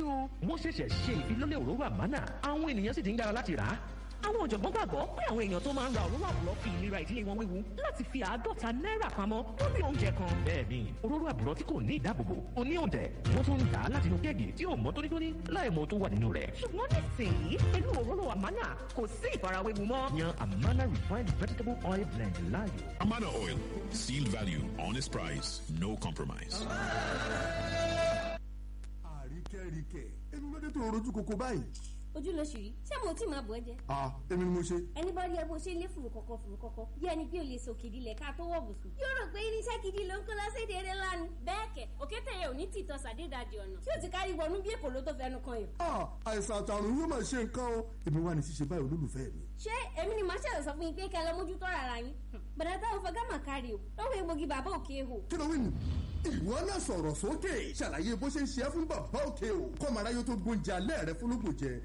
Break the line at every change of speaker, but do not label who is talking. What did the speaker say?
o wọ́n ṣẹ̀ṣẹ̀ ṣe ìfilọ́lẹ̀ òróró àmánà àwọn ènìyàn sì ti ń yára láti rà á àwọn ọ̀jọ̀gbọ́n gbàgbọ́ pé àwọn èèyàn tó máa ń ra òróró àbúrò fi ìlera ìdílé wọn wéwu láti fi àádọ́ta náírà pamọ́ lórí oúnjẹ kan. bẹ́ẹ̀ni òróró àbúrò tí kò ní ìdáàbòbò ó ní òǹtẹ̀ wọ́n tún ń dà á láti inú kéèkì tí ò mọ́ tónítóní láì mọ tó wà nínú rẹ̀.
ṣùgbọ́n nísìnyí pẹ̀lú òróró àmánà kò sí ìfarawéwu mọ́.
yan amana refined vegetable oil blend láàyò.
Amana Oil. Seal value, honest price, no compromise.
àríkẹ́ríkẹ́ ẹni lóde tó rojú koko báyìí.
ojú ló ṣì rí ṣé mo tí máa bọ̀ ẹ́ jẹ.
a èmi ni mo ṣe.
ẹni bá rí ẹ bó ṣe lé fùrù kọ̀kọ̀ fùrù kọ̀kọ̀ bí ẹni pé o lè sòkè ìdílẹ̀ ká tó wọ̀ bùsùn. yóò rò pé irinṣẹ́ gidi ló ń kó lọ séde eré lánàá. bẹ́ẹ̀ kẹ̀ òkété yẹn ò ní tìtọ́ sàdédàjì ọ̀nà tí ó ti kárí wọnú bí èkó ló tó fẹnu kan yàn.
a àìsàn àtàrùn yóò máa ṣe nǹkan o èmi wà ní ṣíṣe báyìí olólùfẹ́ mi.
ṣé èmi ni màá ṣẹ̀rọ̀ sọ fún yín pé kẹ́ ẹ lọ mójútó rárá yín. bàdà táwọn fọgá mà kárí o lọ́wọ́ egbògi bàbá òkè hò.
kí ló wí nù. ìwọ náà sọ̀rọ̀ sókè ṣàlàyé bó ṣe ń ṣe é fún bàbá òkè o kọ́mọ aráyé tó gbóúnjẹ alẹ́ rẹ fúnlógún jẹ